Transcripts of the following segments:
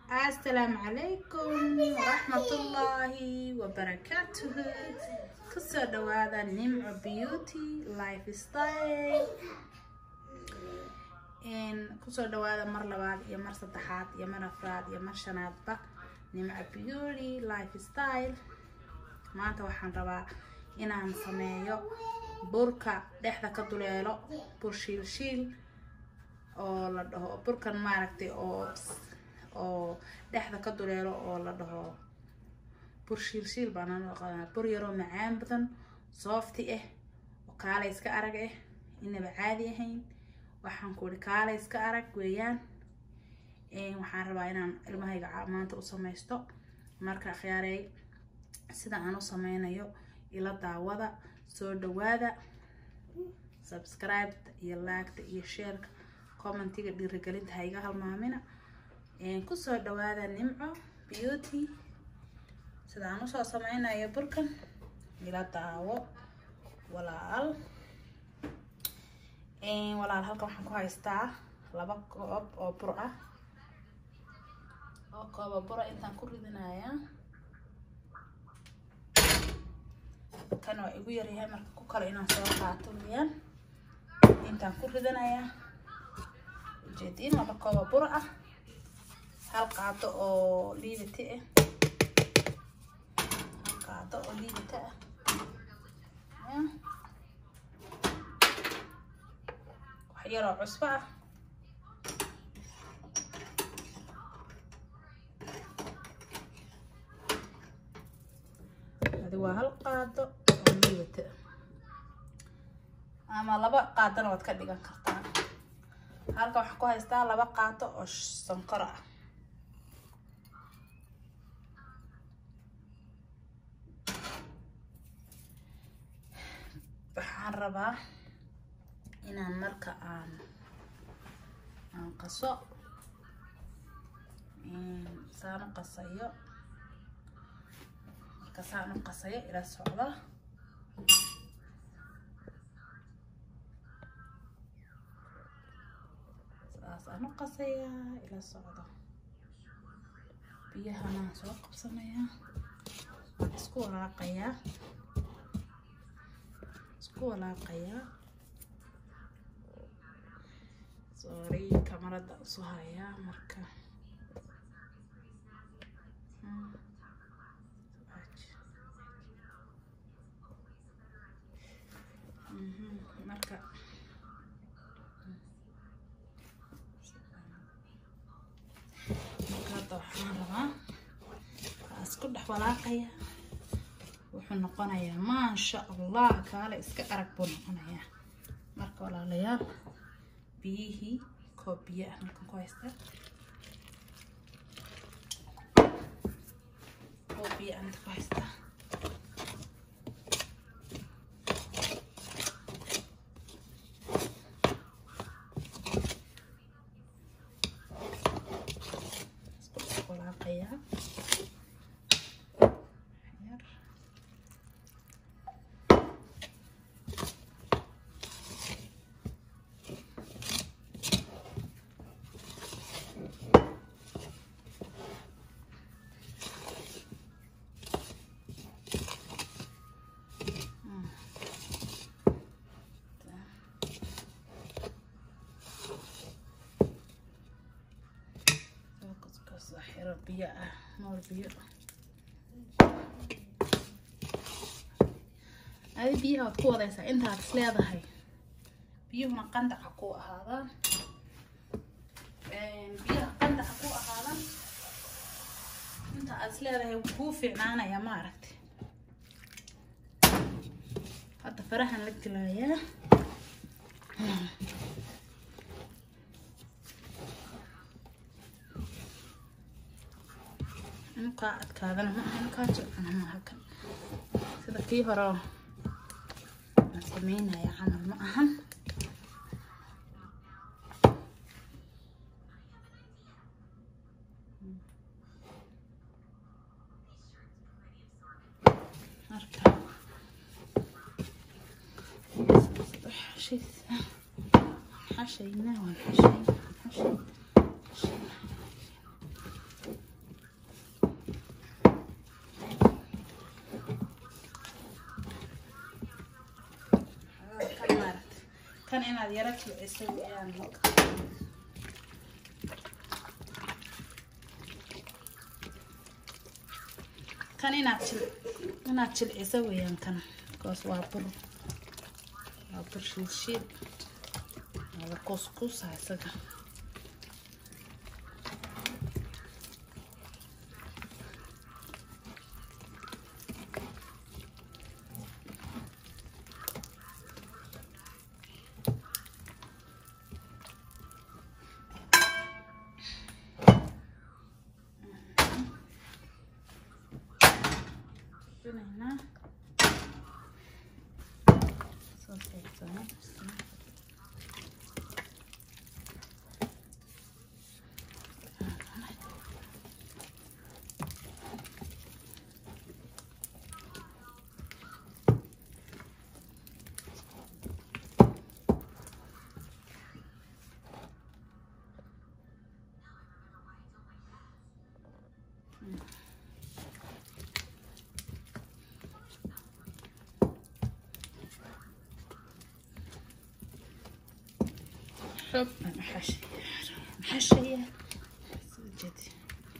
السلام عليكم ورحمة الله وبركاته كسر دوادا نمع بيوتي لايف ستايل إن كسر دوادا مر لباد يا مر صدحات يا مر أفراد يا مر شنادبة نمع بيوتي لايف ستايل maanta waxaan rabaa inaan sameeyo burka dhexda ka duleelo bur shiilshiil oo la dhaho burkan maaragtay oo oo dhexda ka duleelo oo la dhaho bur shiilshiil baan anoo qadanaa bur yaroo macaan badan soofti ah oo kaalay iska arag ah inaba caadi ahayn waxaan ku ihi kaalay iska arag weeyaan waxaan rabaa inaan ilmahayga maanta u samaysto marka akhyaarey sida aan u sameynayo ila daawada soo dhawaada subscribe iyo laagta iyo sheerka commentiga dhiirigelinta ha iga halmaamina kusoo dhawaada nimco beauty sida aan usoo sameynayo burkan ila daawo walaal walaal halkan waxaan ku haystaa laba koob oo bur ah oo kooba bura intaan ku ridinayaa kan waa igu yaryahay marka ku kale inaan soo qaato weyaan intaan ku ridanayaa ujeediin laba kooba bur ah hal qaado oo liidata ah hal qaado oo liidata ah wax yaroo cusbo ah waa hal qaado oo liidata ama laba qaadona waad ka dhigan kartaa halka waxaan ku haystaa laba qaado oo sonkor ah waxaan rabaa inaan marka aan aan qaso saan u qasayo saan u qasayo ila socda saasaan u qasayaa ila socda biyahanaan soo qabsanayaa waan isku walaaqayaa isku walaaqayaa sorry kamarada usu hayaa marka marka marka hadda waxaan rabaa waa isku dhex walaaqaya wuxuu noqonayaa maasha allah kaale iska arag buu noqonayaa marka walaalayaal biyihii koob biyo ah halkan ku haystaa koob biyo ah ku haystaa walaaqayaa yar xiro biyo ah moor biyo adi biyaha waad ku wadaysaa intaad is leedahay biyuhuna qandaca ku ahaadaan biyaha qandaca ku ahaadaan inta aad is leedahay kuu fiicnaanaya ma aragti hadda farahan la gelaayaa kaa adkaadana ma ahan kaa jilcana ma halkan sida kii hore aan sameynaya camal ma ahan marka xashayna waan xashay xashay kan inaad yaro jilciso weeyaan kan inaad jil inaad jilciso weeyaan kan because waa bur waa bur shiid shiid waa kuskusa isaga Banana. So take that. حب محشية محشية جدي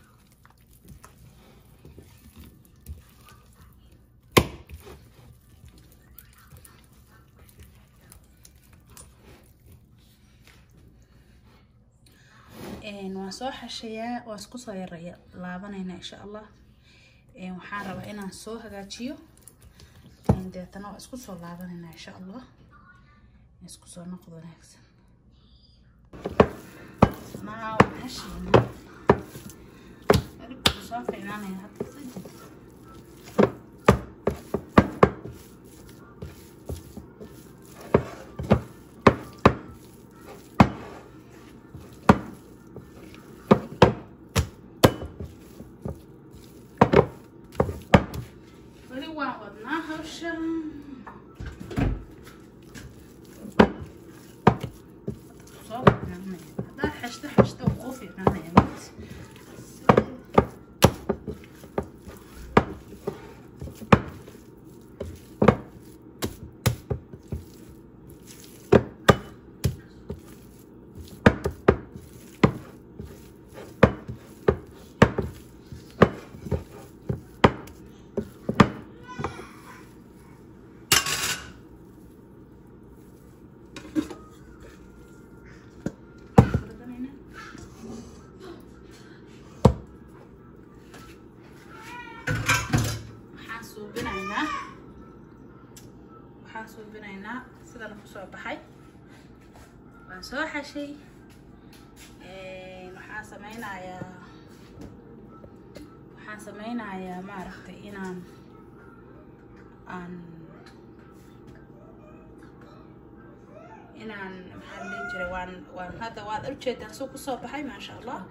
waan soo xashayaa waa isku soo yaraya laabanayna insha allah waxaan rabaa inaan soo hagaajiyo deetana waa isku soo laabanayna insha allah isku soo noqdo wanaagsan now hashayna aribku soo fiicnaanaya hadda sajid weli waan wadnaa hawshan soo fiicnaanaya haddaad xashto xashto waa kuu fiicnaanaya mid waxaan suubinaynaa waxaan suubinaynaa sidana kusoo baxay waan soo xashay waxaan sameynayaa waxaan sameynayaa maaragtay inaan aan inaan maxaa la dhihi jiray waan waan hadda waad ujeedaan suu kusoo baxay maasha allah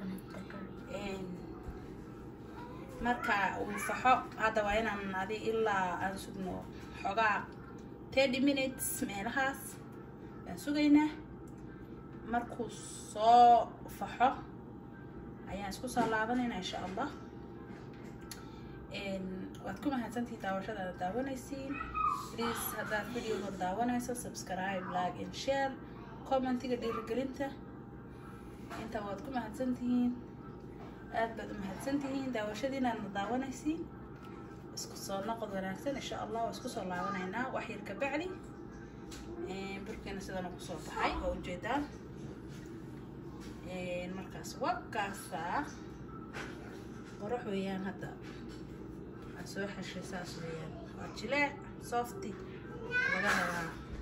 marka uu faxo hadda waa inaan adi ilaa aan sugno xogaa thirty minutes meelahaas baan sugaynaa markuu soo faxo ayaan isku soo laabanaynaa insha allah waad ku mahadsantihiin daawashada aad daawanaysiin please haddaad videoga daawanayso subscribe like and share commentiga dhiirigelinta inta waad ku mahadsantihiin aad baad u mahadsantihiin daawashadiinaadna daawanaysiin isku soo noqod wanaagsan insha allah waa isku soo laabanaynaa wax yar ka bacdi burkeena sidana kusoo baxay oo ujeedaan markaas wakaasa qorox weeyaan hadda waa soo xeshay saas weeyaan waa jileec softy laga rabaa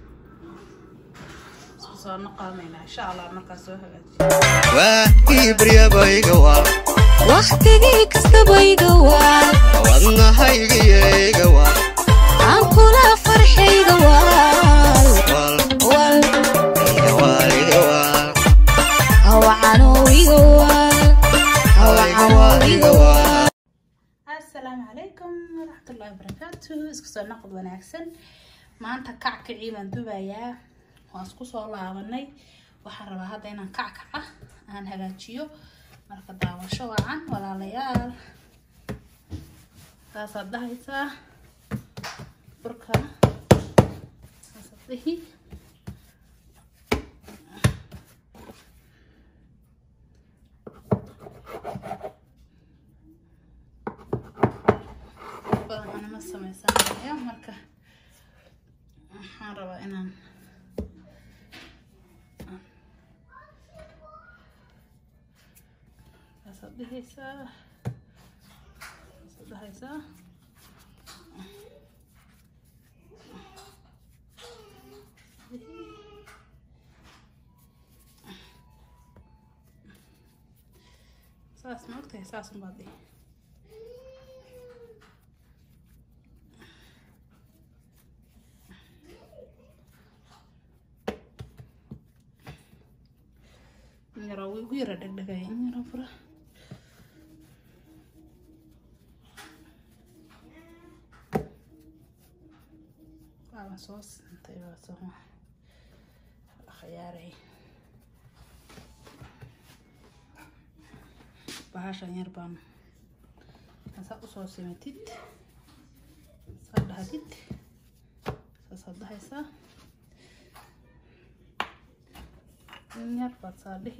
isku soo noqonaynaa insha allah markaas soo hagaajiyo waa iibryabayga waa wakhtigii kastaba iga waa wadnahaygiyo waa aan kula farxayga waal wal wal iga waal iga waal hawacanow iga waal hawacanow iga waal assalaamu calaykum waraxmatullaahi wabarakaatu isku soo noqod wanaagsan maanta kackacii baan dubayaa waan isku soo laabanay waxaan rabaa hadda inaan kackaca aan hagaajiyo marka daawasho wacan walaalayaal saasaad dhahaysaa burka saasaad dhihi ma sameysanayo marka waxaan rabaa inaan kaasaad dhehaysaa kaasaad dhehaysaa saas ma ogtahay saas unbaad dhihi yaro way ugu yara dhegdhegay in yaro fura waaban soo sintay waa soo khiyaaray bahashan yar baan saa usoo simatid saa dhahdid saasaad dhahaysaa in yar baad saa dhihi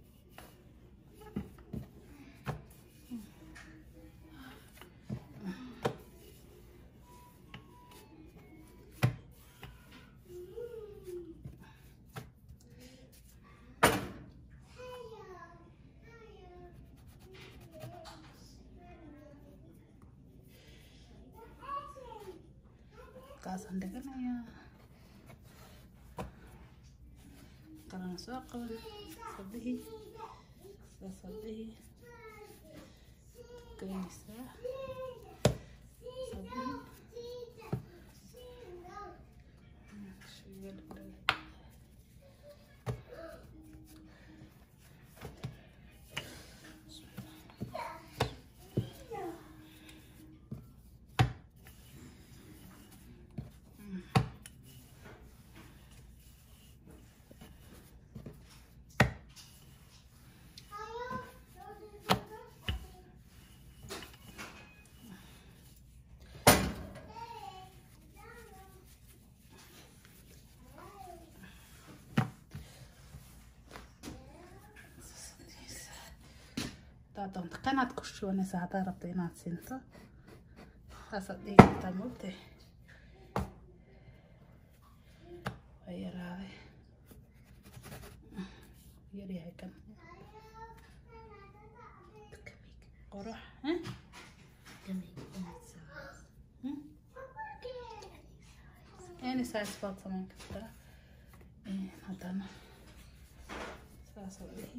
kaasaan dhiganayaa kalana soo qaban sabihi sasabihi geynaysaa sabihi shiga dhigdhig hadaad doonto kanaad ku shubanaysaa haddaad rabto inaad sinto saasaad dhihi kartaa moogtay waa yaraaday yaryahay kan qorox eh? Hmm? any size baad samayn kartaa Eh, haddana saasaad dhihi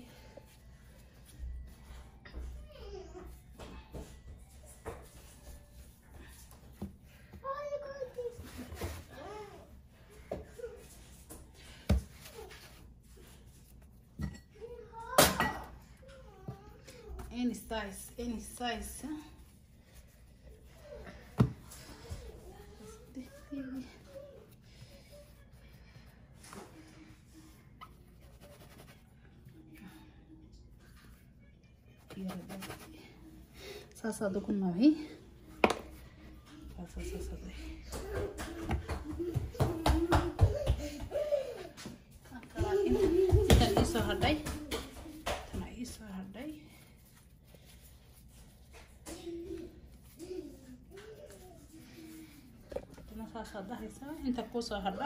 any size, any size. huh? saasaad ugu nabi saasa saasad inta iisoo hadhay tana iisoo hadhay tana saasaad dhahaysaa inta kuusoo hadha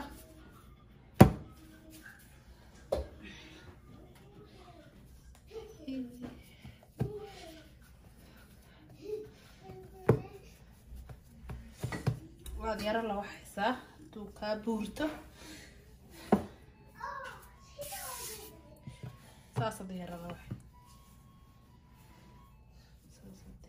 waad yaro la waxaysaa hadduu kaa buurto saasad yaro la waxay saasad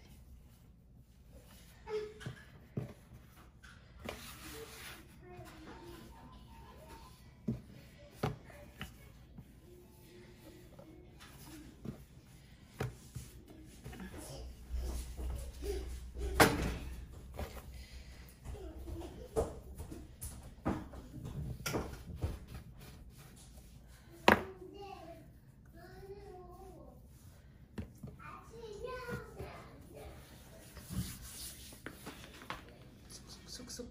sug sug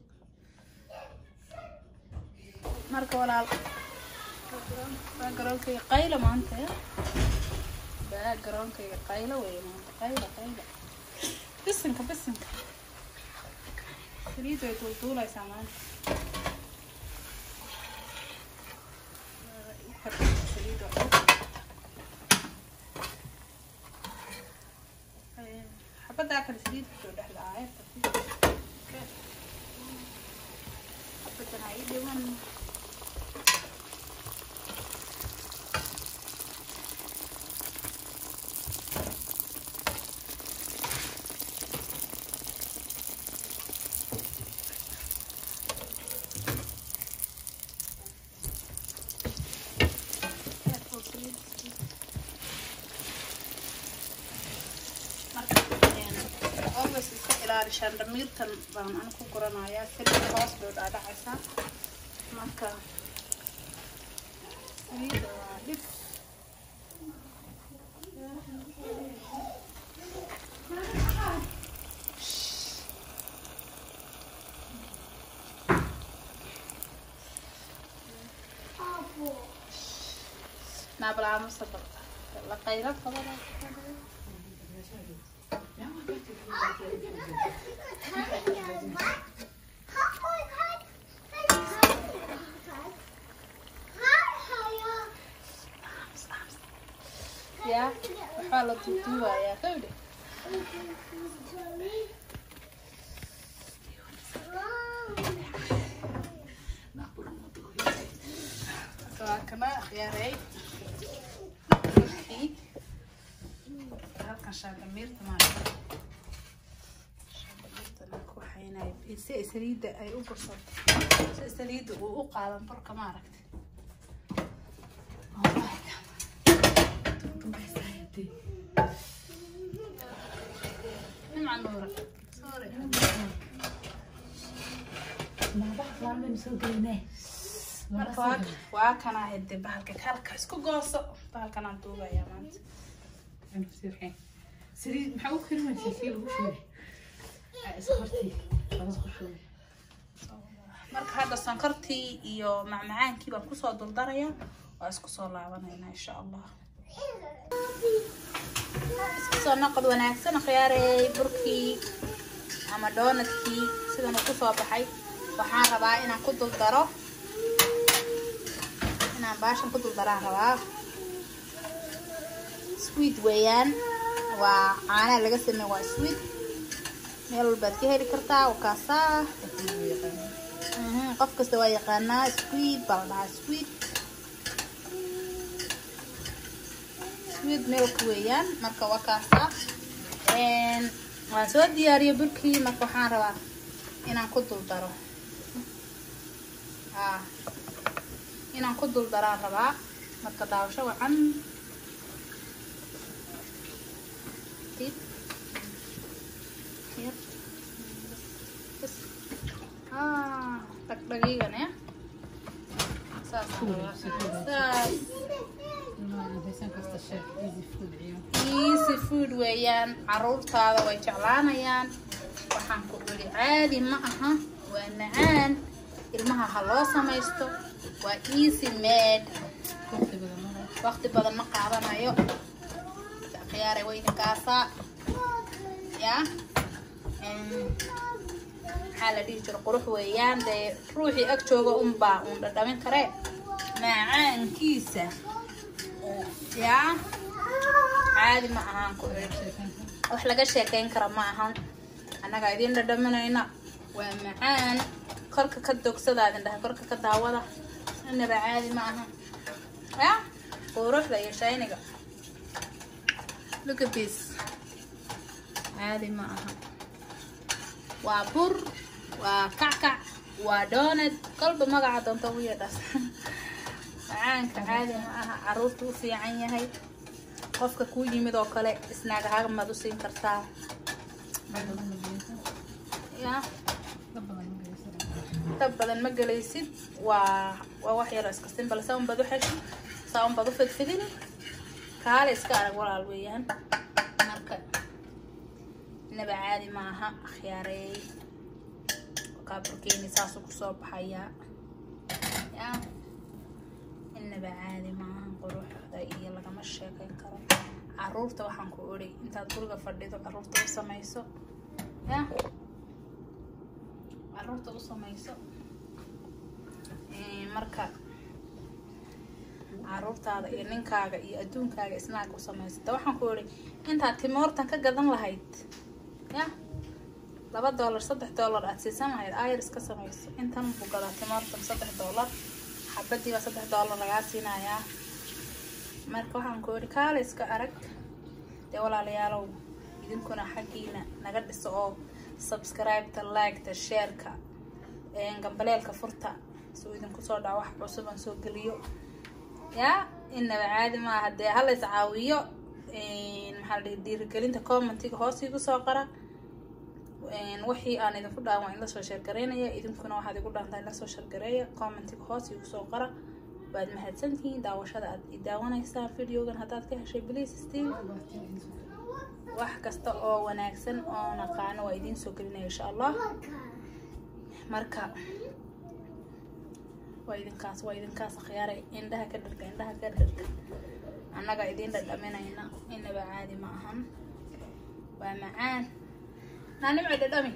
marka walaal backgroundkayga qayla maanta ya backgroundkayga qaylo wey maanta qayla qayla bisinka bisinka saliid way duulduulaysaa maanta Saliid waa dhul. Ee, xabadaa kale saliid kusoo dhex dhacay xabadan ha ii dhiman always iska ilaalishaan dhamiirtan baan an ku guranayaa saliida hoos bay dhaadhacaysaa marka saliida waa dhib naabalaamo sababta la qaylo qabada ya waxaa la duuduubayaa kawdhe waa kana akhyaaray markii halkan shaandamiirta maarata shaandamiirta ku waxaynayo si ay saliidda ay u bursato si saliidda uu u qaadan burka maaragta nimca nuura sorry marka waa waa kana hede bahalka kalka isku gooso bahalkan aan duubayaa maanta saliid maxaa u karimaysaa sii lagu shubay isqortii laba ku shubay marka hadda sonkortii iyo macmacaankii baan kusoo duldarayaa waa isku soo laabanaynaa insha allah isku soo noqod wanaagsan khiyaareey burkii ama doonadkii sidan uu kusoo baxay waxaan rabaa inaan ku duldaro inaan baashan ku duldaraan rabaa sweet weeyaan waa caanaha laga sameeye waa sweet meel walbaad ka heli kartaa waa kaasaa Mhm, qof kasta waa yaqaanaa sweet baa la dhahaa sweet sweet milk weeyaan marka waa kaasaa Een, waan soo diyaariyey burkii marka waxaan rabaa inaan ku dul daro haa inaan ku dul daraan rabaa marka daawasho wacan dib yar bas ah dhagdhagiigan ya saas saas haysan kasta chef easy food iyo easy food weeyaan caruurtaada way jeclaanayaan waxaan ku iri caadi ma aha waa macaan ilmaha ha loo samaysto waa easy made waqti badan ma laha waqti badan ma qaadanayo khiyaaray weyna kaasaa ya Em, maxaa la dhihi jira qurux weeyaan dee ruuxii ag jooga unbaa uun dhadhamin karee macaankiisa ya caadi ma ahaan ku iri wax laga sheekeyn kara ma ahan annagaa idiin dhadhaminayna waa macaan korka ka dogsada idin dhahay korka ka daawada inaba caadi ma ahan ya quruxda iyo shayniga look at this caadi ma aha waa bur waa kackac waa donut kolba magaca doonta ugu yeedhaas macaanka caadi ma aha caruurta u fiican yahay qofka kuu yimid oo kale isnaagahaga maad u siin kartaa ya dab badan ma gelaysid waa waa wax yaroo iska simbal saa unbaad u xeshid saa unbaad u fidfidini kaale iska arag walaal weeyaan marka inaba caadi ma aha akhyaareey kaaburkeeni saasuu kusoo baxayaa ya inaba caadi ma aha quruxda iyo lagama sheekeyn karo caruurta waxaan ku ori intaad guriga fadhido caruurta u samayso ya caruurta u samayso Een, marka caruurtaada iyo ninkaaga iyo adduunkaaga isnaag u samaysata waxaan ku iri intaad timoortan ka gadan lahayd ya laba doolar saddex doolar aad siisan lahayd ayar iska samayso intan buu gadaa timoortan saddex doolar xabadiiba saddex doolar lagaa siinayaa marka waxaan ku iri kaale iska arag dee walaalayaalow idinkuna xaggiina naga dhiso oo subscribe-ta like-ta share-ka een, gambaleelka furta suu idinku soo dhaco wax cusub aan soo geliyo yaa inaba caadi maaha dee hala is caawiyo een, maxaa la dhihi dhiirigelinta commentiga hoos igu soo qara een, wixii aan idinku dhahan waa in lasoo sheergareynaya idinkuna waxaad igu dhaantaa in lasoo sheergareeya commentiga hoos igu soo qara waad mahadsantihiin daawashada aad i daawanaysaan videogan haddaad ka heshay please still wax kasta oo wanaagsan oo naqaano waa idiin soo gelinaya insha allah marka waa idinkaas waa idinkaas akhyaaray indhaha ka dharga indhaha ka dharga annaga idiin dhadhaminayna inaba caadi ma ahan waa macaan naanimci dhadhami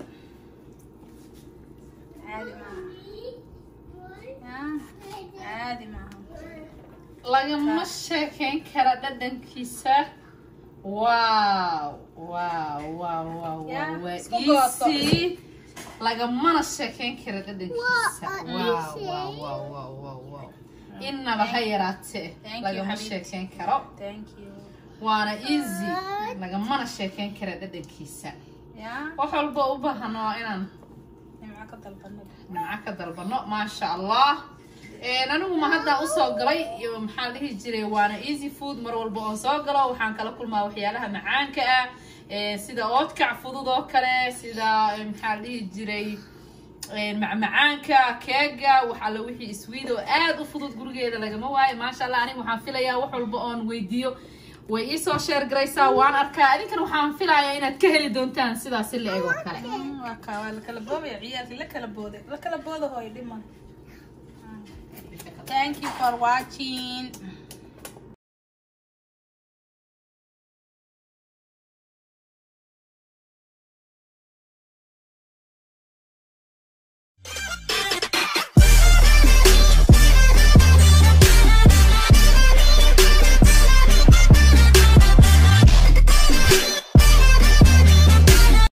caadi maaha yaa caadi maaha lagama sheekeyn kara dhadhankiisa wow wow wow wow Yeah, wow waa isku goosto. easy lagamana sheekeyn kara dhadhankiisa wow wow wow wow wow wow inaba ha yaraatee Thank you, lagama Habib. sheekeyn karo thank you waana easy lagamana sheekeyn kara dhadhankiisa yaa wax walba u baahan waa inaan nimco ka dalbanada nimco ka dalbano maasha allah Een, anigu ma hadda usoo galay iyo maxaa la dhihi jiray waana easy food mar walba oon soo galo waxaan kala kulmaa waxyaalaha macaanka ah ee, sida oodkac fudud oo kale sida ee, maxaa la dhihi jiray een, macmacaanka keega wax alla wixii sweet oo aad u fudud gurigeeda lagama waayo maasha allah aniga waxaan filayaa wax walba oon weydiiyo way iisoo sheer garaysaa waan arkaa idinkana waxaan filayaa inaad ka heli doontaan sidaasi la eg oo kale Mm, waa kaa waa la kala boobaya ciyaalkii la kala booday la kala booda hooy dhiman thank you for watching